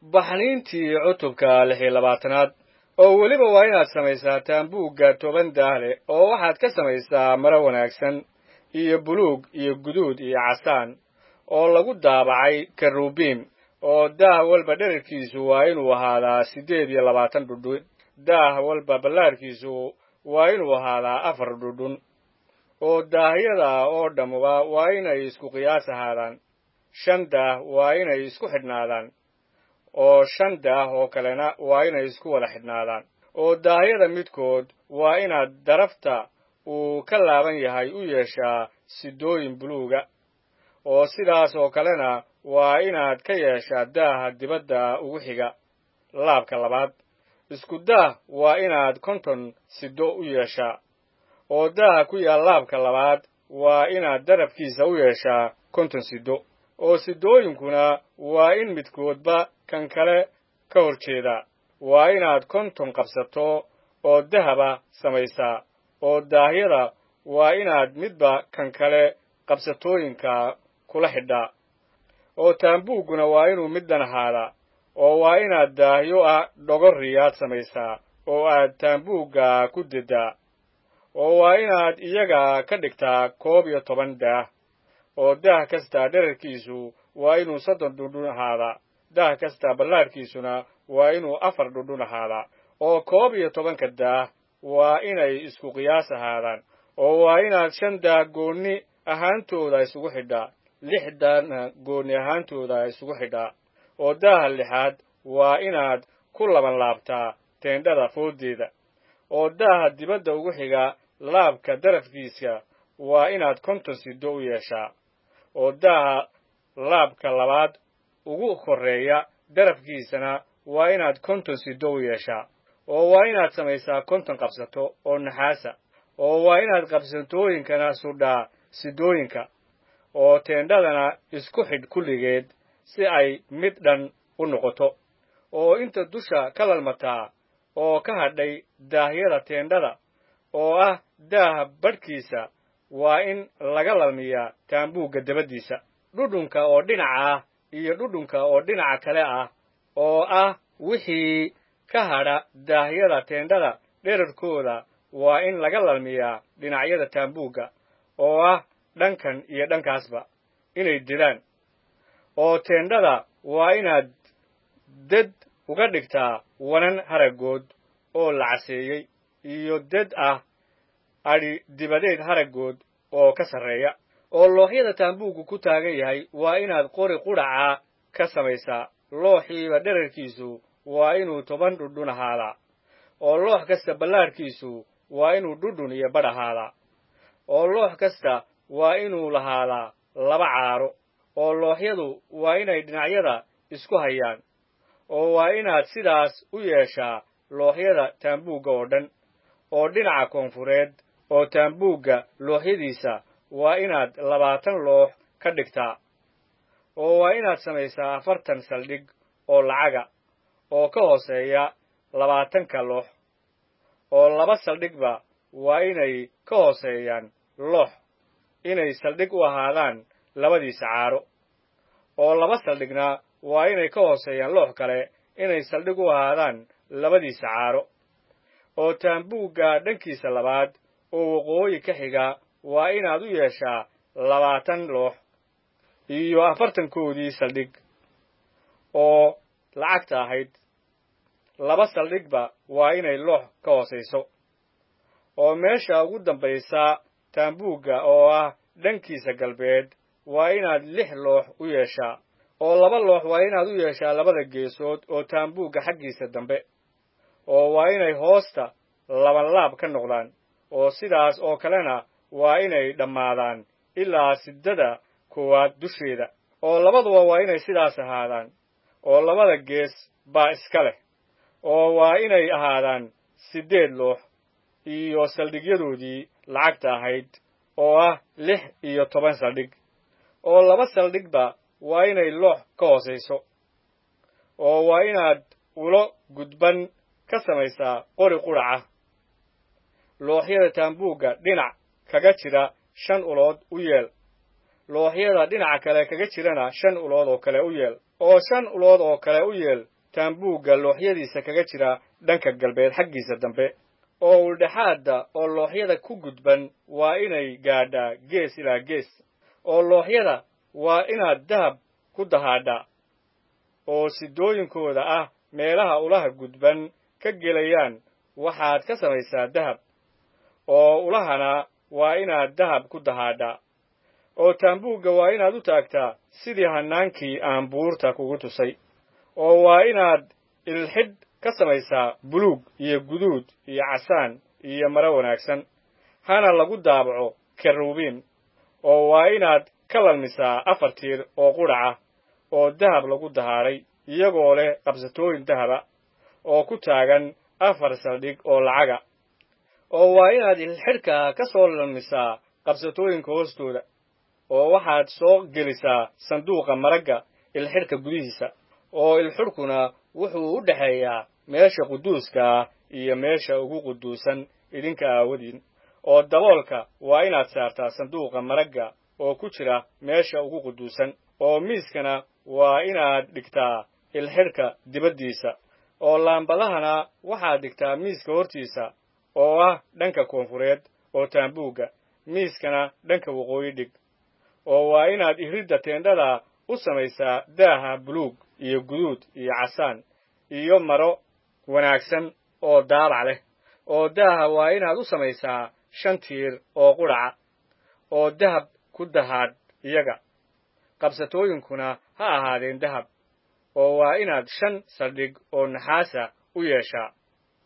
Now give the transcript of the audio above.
baxniintii cutubka lix iyo labaatanaad oo weliba waa inaad samaysaa taambuugga toban daah leh oo waxaad ka samaysaa maro wanaagsan iyo buluug iyo guduud iyo casaan oo lagu daabacay karubiim oo daah walba dherarkiisu waa inuu ahaadaa siddeed iyo labaatan dhudhun daah walba ballaarkiisu waa inuu ahaadaa afar dhudhun oo daahyada oo dhammuba waa inay isku qiyaas ahaadaan shan daah waa inay isku xidhnaadaan oo shan daah oo kalena waa inay isku wada xidhnaadaan oo daahyada midkood waa inaad darafta uu ka laaban yahay u yeeshaa sidooyin buluuga oo sidaas oo kalena waa inaad ka yeeshaa daaha dibadda ugu xiga laabka labaad isku daah waa inaad konton sido u yeeshaa oo daaha ku yaal laabka labaad waa inaad darafkiisa u yeeshaa konton sido oo sidooyinkuna waa in midkoodba kan kale ka hor jeedaa waa inaad konton qabsato oo dahaba samaysaa oo daahyada waa inaad midba kan kale qabsatooyinka kula xidhaa oo taambuugguna waa inuu middan ahaadaa oo waa inaad daahyo ah dhogorriyaad samaysaa oo aad taambuugga ku deddaa oo waa inaad iyaga ka dhigtaa koob iyo toban daah oo daah kasta dherarkiisu waa inuu soddon dhundhun ahaadaa daah kasta ballaarkiisuna waa inuu afar dhundhun ahaadaa oo koob iyo tobanka daah waa inay isku qiyaas ahaadaan oo waa inaad shan daah goonni ahaantooda isugu xidhaa lix daahna goonni ahaantooda isugu xidhaa oo daaha lixaad waa inaad ku laban laabtaa teendhada fooddeeda oo daaha dibadda ugu xiga laabka darafkiisa waa inaad konton sido u yeeshaa oo daaha laabka labaad ugu korreeya darafkiisana waa inaad konton sido u yeeshaa oo waa inaad samaysaa konton qabsato oo naxaasa oo waa inaad qabsatooyinkana sudhaa sidooyinka oo teendhadana isku xidh kulligeed si ay mid dhan u noqoto oo inta dusha ka lalmataa oo ka hadhay daahyada teendhada oo ah daaha badhkiisa waa in laga lalmiyaa taambuugga dabaddiisa dhudhunka oo dhinaca ah iyo dhudhunka oo dhinaca kale ah oo ah wixii ka hadha daahyada teendhada dherarkooda waa in laga lalmiyaa dhinacyada taambuugga oo ah dhankan iyo dhankaasba inay dedaan oo teendhada waa inaad dad uga dhigtaa wanan haraggood oo la caseeyey iyo dad ah adhi dibadeed haraggood oo ka sarreeya oo looxyada taambuuggu ku taagan yahay waa inaad qori qudhaca ka samaysaa looxiiba dherarkiisu waa inuu toban dhudhun ahaadaa oo loox kasta ballaarkiisu waa inuu dhudhun iyo badh ahaadaa oo loox kasta waa inuu lahaadaa laba caaro oo looxyadu waa inay dhinacyada isku hayaan oo waa inaad sidaas u yeeshaa looxyada taambuugga oo dhan oo dhinaca koonfureed oo taambuugga looxyadiisa waa inaad labaatan loox ka dhigtaa oo waa inaad samaysaa afartan saldhig oo lacaga oo ka hooseeya labaatanka loox oo laba saldhigba waa inay ka hooseeyaan loox inay saldhig u ahaadaan labadiisa caaro oo laba saldhigna waa inay ka hooseeyaan loox kale inay saldhig u ahaadaan labadiisa caaro oo taambuugga dhankiisa labaad oo waqooyi ka xiga waa inaad u yeeshaa labaatan loox iyo afartankoodii saldhig oo lacagta ahayd laba saldhigba waa inay loox ka hoosayso oo meesha ugu dambaysa taambuugga oo ah dhankiisa galbeed waa inaad lix loox u yeeshaa oo laba loox waa inaad u yeeshaa labada geesood oo taambuugga xaggiisa dambe oo waa inay hoosta labanlaab ka noqdaan oo sidaas oo kalena waa inay dhammaadaan ilaa siddada koowaad dusheeda oo labaduba waa inay sidaas ahaadaan oo labada gees baa iska leh oo waa inay ahaadaan siddeed loox iyo saldhigyadoodii lacagta ahayd oo ah lix iyo toban saldhig oo laba saldhigba waa inay loox ka hoosayso oo waa inaad ulo gudban ka samaysaa qori qudhaca looxyada taambuugga dhinac kaga jira shan ulood u yeel looxyada dhinaca kale kaga jirana shan ulood oo kale u yeel oo shan ulood oo kale u yeel taambuugga looxyadiisa kaga jira dhanka galbeed xaggiisa dambe oo uldhexaadda oo looxyada ku gudban waa inay gaadhaa gees ilaa gees oo looxyada waa inaad dahab ku dahaadhaa oo sidooyinkooda ah meelaha ulaha gudban ka gelayaan waxaad ka samaysaa dahab oo ulahana waa inaad dahab ku dahaadhaa oo taambuugga waa inaad u taagtaa sidii hannaankii aan buurta kugu tusay oo waa inaad ilxidh ka samaysaa buluug iyo guduud iyo casaan iyo maro wanaagsan hana lagu daabaco kerubiim oo waa inaad ka lalmisaa afar tiir oo qudhaca oo dahab lagu dahaadhay iyagoo leh qabsatooyin dahaba oo ku taagan afar saldhig oo lacaga oo waa inaad ilxidhka ka soo lalmisaa qabsatooyinka hoostooda oo waxaad soo gelisaa sanduuqa maragga ilxidhka gudihiisa oo ilxidhkuna wuxuu u dhexeeyaa meesha quduuska ah iyo meesha ugu quduusan idinka aawadiin oo daboolka waa inaad saartaa sanduuqa maragga oo ku jira meesha ugu quduusan oo miiskana waa inaad dhigtaa ilxidhka dibaddiisa oo laambadahana waxaad dhigtaa miiska hortiisa oo ah dhanka koonfureed oo taambuugga miiskana dhanka waqooyi dhig oo waa inaad iridda teendhada u samaysaa daaha buluug iyo guduud iyo casaan iyo maro wanaagsan oo daabac leh oo daaha waa inaad u samaysaa shan tiir oo qudhaca oo dahab ku dahaadh iyaga qabsatooyinkuna ha ahaadeen dahab oo waa inaad shan saldhig oo naxaasa u yeeshaa